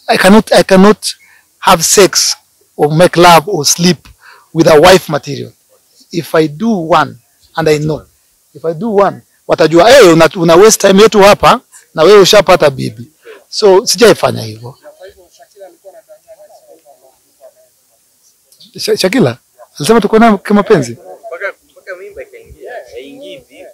I cannot I cannot have sex or make love or sleep with a wife material. If I do one and I know if I do one watajua hey, una, una waste time yetu hapa na wewe ushapata bibi. So sijaifanya hivyo. Sha- Shakila alisema tuko naye kimapenzi. mpaka mpaka mimba ikaingia haingii hivi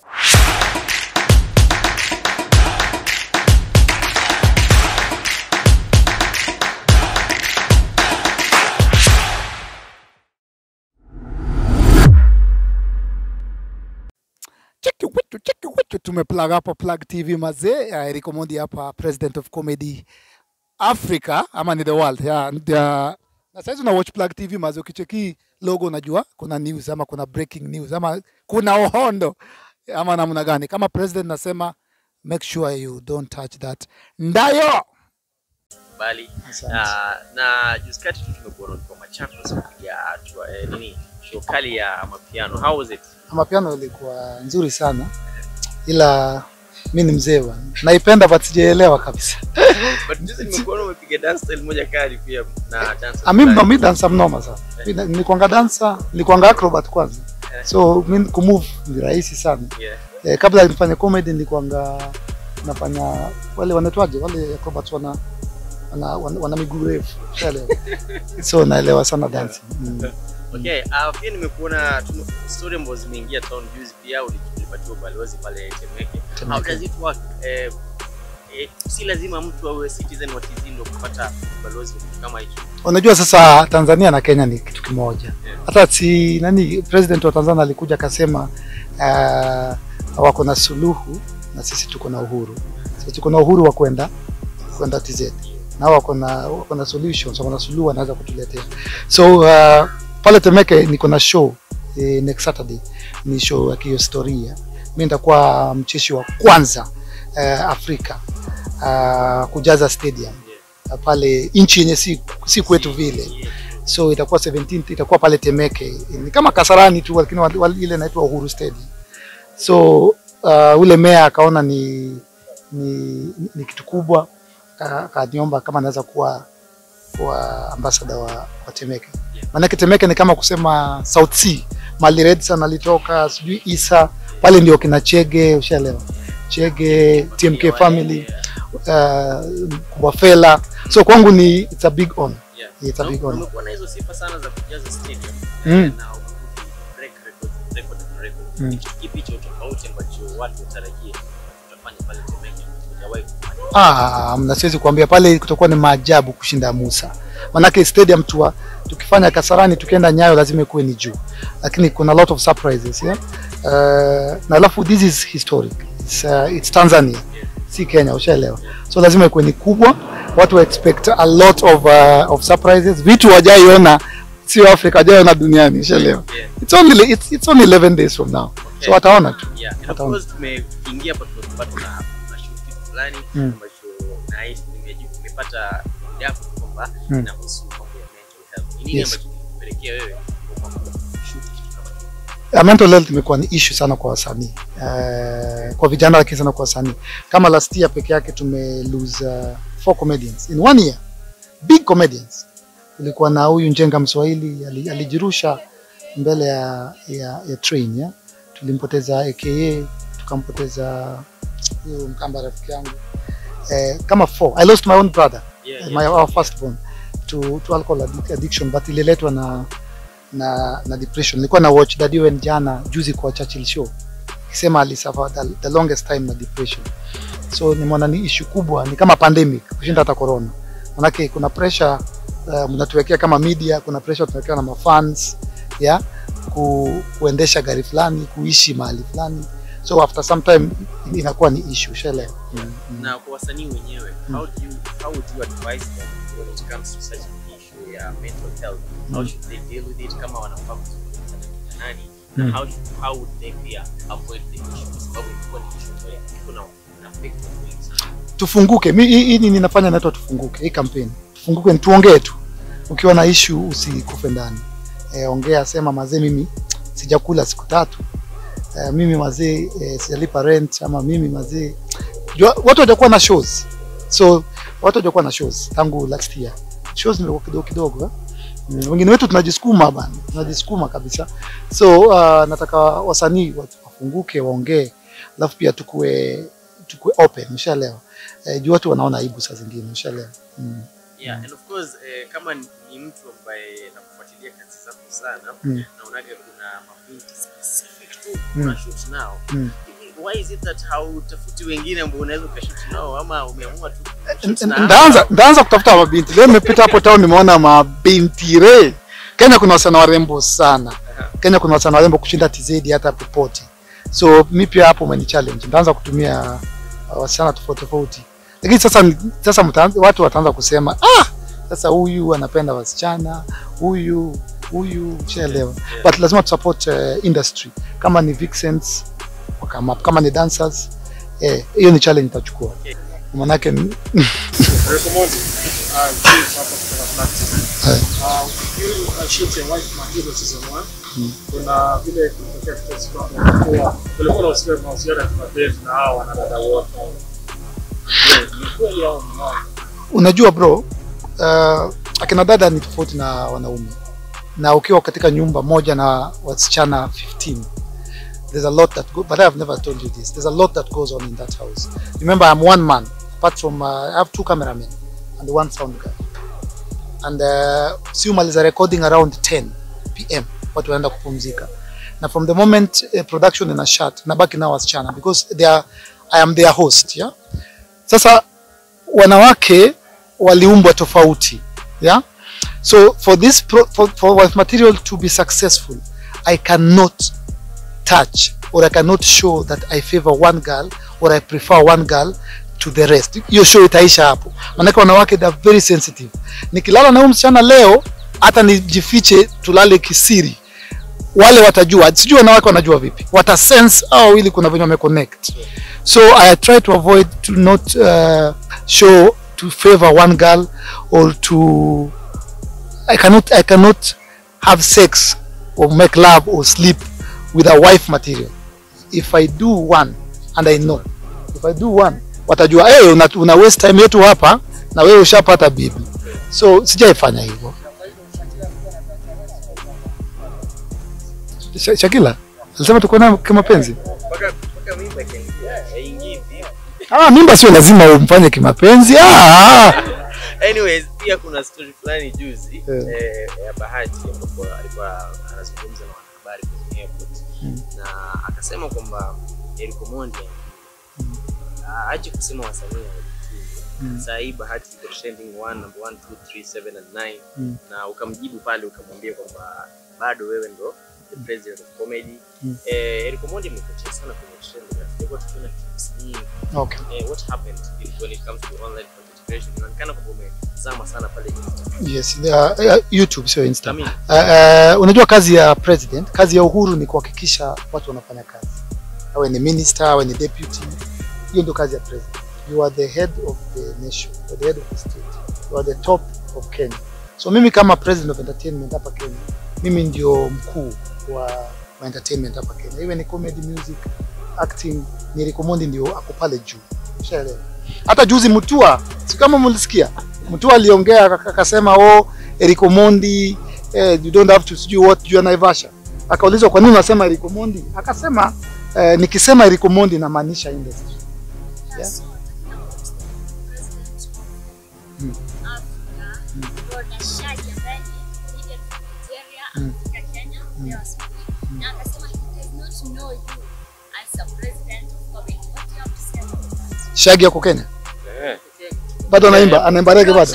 cheki witu cheki witu tumeplug hapa plug tv mazee uh, Eric Omondi hapa president of comedy africa ama ni the world yeah, the, na saizi una watch plug tv mazee ukicheki logo unajua kuna news ama kuna breaking news ama kuna ohondo ama namna gani kama president nasema make sure you don't touch that ndayo bali Asante. na na juzi kati tu tumekuona kwa Machakos kupiga hatua eh, nini show kali ya mapiano how was it mapiano ilikuwa nzuri sana ila mi ni mzee bwana naipenda but sijaelewa kabisa but juzi nimekuona umepiga dance style moja kali pia na dance Ah, mimi ndo mi dansa mnoma sana. Mi na- Nilikuwanga dansa, nilikuwanga acrobat kwanza. So mi kumove ni rahisi sana. yeah Eh, kabla nifanye comedy nilikuwanga nafanya wale wanaitwaje wale acrobats wana wana, wana, wana miguu refu. Ushaelewa? so naelewa sana dancing. Mm. Okay, uh, pia nimekuona tume- story ambazo zimeingia town juzi pia uli- ulipatiwa balozi pale Temeke. Temeke. How does it work? Eh, eh, si lazima mtu awe citizen wa TZ ndio kupata balozi wa kitu kama hicho. Unajua sasa Tanzania na Kenya ni kitu kimoja. Hata si nani president wa Tanzania alikuja akasema uh, wako na suluhu na sisi tuko na uhuru. Sisi tuko na uhuru wa kwenda kwenda TZ. Na wao wako na wako na solutions, wako na suluhu wanaweza kutuletea. So uh, pale Temeke niko na show eh, next Saturday. Ni show ya kihistoria. Mimi nitakuwa mcheshi wa kwanza uh, Afrika uh, kujaza stadium uh, pale nchi yenye si, si kwetu vile so itakuwa 17 itakuwa pale Temeke, ni kama Kasarani tu, lakini wa- wa- ile inaitwa Uhuru Stadium. So uh, ule meya akaona ni, ni, ni kitu kubwa, aka- akaniomba kama naweza kuwa kuwa ambassador wa, wa Temeke. Maanake Temeke ni kama kusema South Sea, mali Redson alitoka, sijui Isa pale ndio kina Chege, ushaelewa Chege, TMK family, uh, Kubwa Fela. So kwangu ni it's a big honor. Yeah. It's a Na- big honor. Umekuwa na hizo sifa sana za kujaza stadium Mm. eh, na break record record na record. Mm. Ni kitu kipi cha tofauti ambacho watu watarajie utafanya pale Temeke hujawahi kufanya? Ah, mna siwezi kuambia pale kutakuwa ni maajabu kushinda Musa. Manake stadium tu tukifanya Kasarani tukienda Nyayo lazima ikuwe ni juu. Lakini kuna lot of surprises, yeah. Uh, na alafu this is historic. It's, uh, it's Tanzania. Si Kenya, ushaelewa. So lazima ikuwe ni kubwa. Watu wa expect a lot of uh, of surprises. Vitu wajaiona sio Afrika, wajaiona duniani, ushaelewa. Yeah. It's only it's, it's only 11 days from now. Okay. So wataona tu. Yeah, and of Wataona. course tumeingia hapa tumepata na na shoot kitu fulani Mm. ambacho nahisi nimeji- nimepata yako kwamba Mm. inahusu mambo ya mental health. Ni nini Yes. ambacho kilipelekea wewe kuamua kushoot kitu kama hicho? Uh, mental health imekuwa ni issue sana kwa wasanii uh, kwa vijana lakini sana kwa wasanii. Kama last year peke yake tume lose uh, four comedians in one year, big comedians. Ilikuwa na huyu Njenga Mswahili ali- alijirusha mbele ya, ya, ya train ya. Tulimpoteza aka tukampoteza huyu Mkamba rafiki yangu eh, kama four. I lost my own brother Yeah, my yeah. our first born to, to alcohol addic- addiction but ililetwa na na na depression. Nilikuwa na watch Daddy Owen jana juzi kwa Churchill show akisema alisuffer the, the longest time na depression, so nimeona ni issue kubwa, ni kama pandemic kushinda hata corona. Manake kuna pressure uh, mnatuwekea kama media, kuna pressure tunawekewa na mafans ya ku, kuendesha gari fulani, kuishi mahali fulani, so after some time inakuwa ni issue, ushaelewa? Mm, mm. na kwa wasanii wenyewe how do you how would you advise them when it comes to such an issue ya mental health how Mm. should they deal with it kama wanafaa kuzungumza na kina nani Mm. na how should, how would they pia avoid the issue kwa sababu ilikuwa ni issue ambayo kuna na affect watu wengi sana tufunguke. Mi- Hii hii nini ninafanya inaitwa tufunguke, hii kampeni tufunguke, ni tuongee tu. Ukiwa na issue usikufe ndani, e, ongea, sema mazee, mimi sijakula siku tatu e, mimi mazee e, sijalipa rent, ama mimi mazee, jua watu watakuwa na shows, so watu hawajakuwa na shows tangu last year. Shows zimekuwa kidogo kidogo eh? Mm, wengine wetu tunajisukuma bana, tunajisukuma kabisa. So uh, nataka wasanii watu wafunguke, waongee, alafu pia tukue tukue open, umeshaelewa? Eh, juu watu wanaona aibu saa zingine, umeshaelewa? Mm. Yeah, and of course eh, kama ni ni mtu ambaye nakufuatilia kazi zako sana Mm. naonaga kuna mabinti specific tu Mm. una shoot nao Mm. Hivi, why is it that hautafuti wengine ambao unaweza ukashoot nao ama umeamua tu kushoot N- na n- Ndaanza ndaanza kutafuta mabinti. Leo nimepita hapo town nimeona mabinti re. Kenya kuna wasichana warembo sana. Kenya kuna wasichana warembo kushinda TZ hata popote. So mi pia hapo umeni challenge. Ndaanza kutumia uh, wasichana tofauti tofauti. Lakini sasa sasa mtaanza, watu wataanza kusema ah, sasa huyu anapenda wasichana, huyu huyu ushaelewa. Yeah. But lazima tu support uh, industry. Kama ni vixens, kama kama ni dancers, eh, hiyo ni challenge nitachukua. Okay. Manake ni- Recommend uh, James hapa kutoka Practice. Eh. Uh, ukiwa ukashoot ya Wife Material season 1 kuna vile kulitokea kesi kwamba kulikuwa kulikuwa na uhusiano mahusiano ya kimapenzi na hao wanadada wote. Je, ni kweli au ni uongo? unajua bro uh, akina dada ni tofauti na wanaume na ukiwa katika nyumba moja na wasichana 15 there's a lot that go, but I have never told you this there's a lot that goes on in that house remember I'm one man apart from uh, I have two cameramen and one sound guy and uh, si umaliza recording around 10 pm watu wanaenda kupumzika na from the moment uh, production ina shut nabaki na wasichana because they are, I am their host yeah sasa wanawake waliumbwa tofauti yeah so for this pro, for, for wife material to be successful i cannot touch or i cannot show that i favor one girl or i prefer one girl to the rest hiyo show itaisha hapo maanake wanawake they are very sensitive nikilala na huyu msichana leo hata nijifiche tulale kisiri wale watajua sijui wanawake wanajua vipi wata sense au ili kuna venye wameconnect so i try to avoid to not uh, show to favor one girl or to i cannot i cannot have sex or make love or sleep with a wife material if i do one and i know if i do one watajua hey, una, una waste time yetu hapa na wewe ushapata bibi so sijaifanya hivyo Sha- Shakila alisema tuko na kimapenzi. mpaka mpaka mimba ikaingia haingii vipi Ah, mimba sio lazima umfanye kimapenzi. Ah, anyways pia kuna story fulani juzi Yeah. eh, ya bahati ambapo alikuwa anazungumza na wanahabari kwenye airport Mm. na akasema kwamba Eric Omondi aache kusema wasanii Mm. mm. saa hii bahati iko trending 1 number 1 2 3 7 and 9 Mm. na ukamjibu pale ukamwambia kwamba bado wewe ndo the president of comedy Mm. eh, Eric Omondi amepotea sana kwenye trend na tulikuwa tukiona clips nyingi okay. eh, what happened when it comes to online content creation inaonekana kwamba umezama sana pale Insta. Yes, uh, uh, YouTube sio Insta. I mean, Uh, uh, unajua kazi ya president, kazi ya Uhuru ni kuhakikisha watu wanafanya kazi. Awe ni minister, awe ni deputy. Hiyo ndio kazi ya president. You are the head of the nation, you are the head of the state. You are the top of Kenya. So mimi kama president of entertainment hapa Kenya, mimi ndio mkuu wa, wa entertainment hapa Kenya. Iwe ni comedy, music, acting, ni Eric Omondi ndio ako pale juu. Ushaelewa? Hata juzi Mutua, si kama mlisikia? Mutua aliongea aka- akasema oh, Eric Omondi eh, you don't have to sijui what juu ya Naivasha. Akaulizwa kwa nini unasema Eric Omondi? Akasema eh, nikisema Eric Omondi namaanisha industry. Yeah. So, president Mm. of Africa, Rhoda Shadi ambaye ni leader from Nigeria, Mm. Afrika, Kenya, leo asubuhi. Na akasema he does not know you as a president of comedy. What do you have to say about that? Shaggy yako Kenya? eh, Bado anaimba, anaimba reggae bado.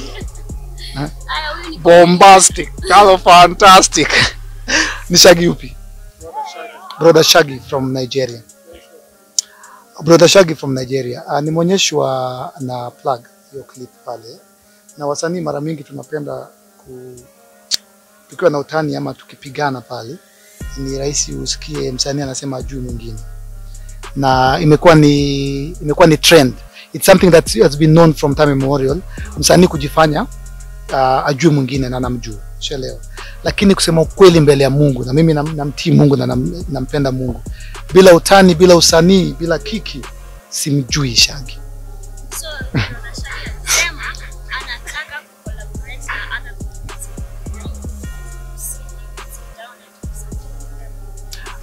Haya, huyu ni Bombastic, kalo fantastic. Ni Shaggy yupi? Brother Shaggy from Nigeria. Brother Shaggy from Nigeria. Uh, nimeonyeshwa na plug hiyo clip pale, na wasanii mara mingi tunapenda ku, tukiwa na utani ama tukipigana pale, ni rahisi usikie msanii anasema ajui mwingine, na imekuwa ni imekuwa ni trend. It's something that has been known from time immemorial, msanii kujifanya uh, ajue mwingine na namjua, ushaelewa. Lakini kusema ukweli mbele ya Mungu, na mimi nam- namtii Mungu na nam, nampenda Mungu, bila utani, bila usanii, bila kiki, simjui Shaggy. So, Rhoda Shadi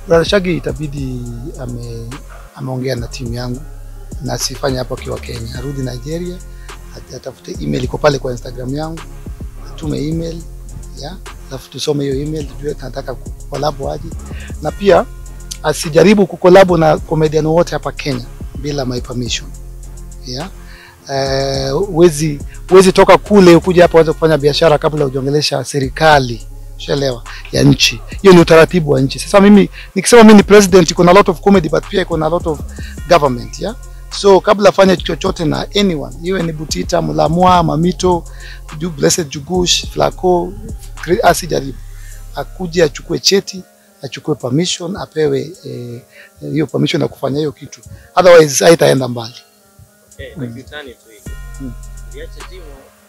Brother Shaggy itabidi ame ameongea na timu yangu na asifanye hapo akiwa Kenya, arudi Nigeria, at- atafute email iko pale kwa Instagram yangu, atume email ya alafu tusome hiyo email tujue tunataka kukolabo aje, na pia asijaribu kukolabo na comedian wote hapa Kenya bila my permission ya eh, huwezi huwezi toka kule ukuja hapa uanze kufanya biashara kabla hujaongelesha serikali ushaelewa ya nchi hiyo ni utaratibu wa nchi sasa mimi nikisema mimi ni president iko na lot of comedy but pia iko na lot of government ya so kabla afanye chochote na anyone iwe ni butita mlamwa mamito Ju- blessed jugush flaco Kri- asijaribu akuje achukue cheti achukue permission apewe eh, hiyo permission ya kufanya hiyo kitu otherwise haitaenda mbali Okay, na kiutani tu hivi. Mm. Uliacha jimu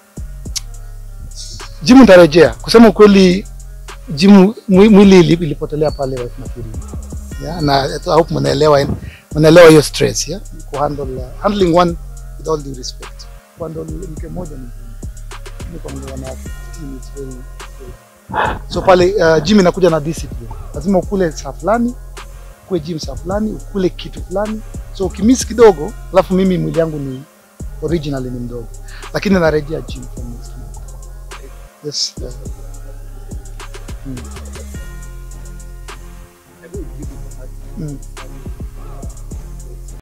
jimu nitarejea kusema ukweli jimu mwi- mwili ili- ilipotelea pale Wife Makirini yeah, na I hope mnaelewa mnaelewa hiyo stress yeah? ku handle uh, handling one with all due respect kuhandle mke mmoja ni ngumu Ni kwa mtu wanawake team is very, very so pale uh, gym inakuja na discipline lazima ukule saa fulani ukue gym saa fulani ukule kitu fulani so ukimiss kidogo alafu mimi mwili yangu ni originally ni mdogo lakini narejea gym from next month yes uh, mm. hebu jibu kwa haki. Mm.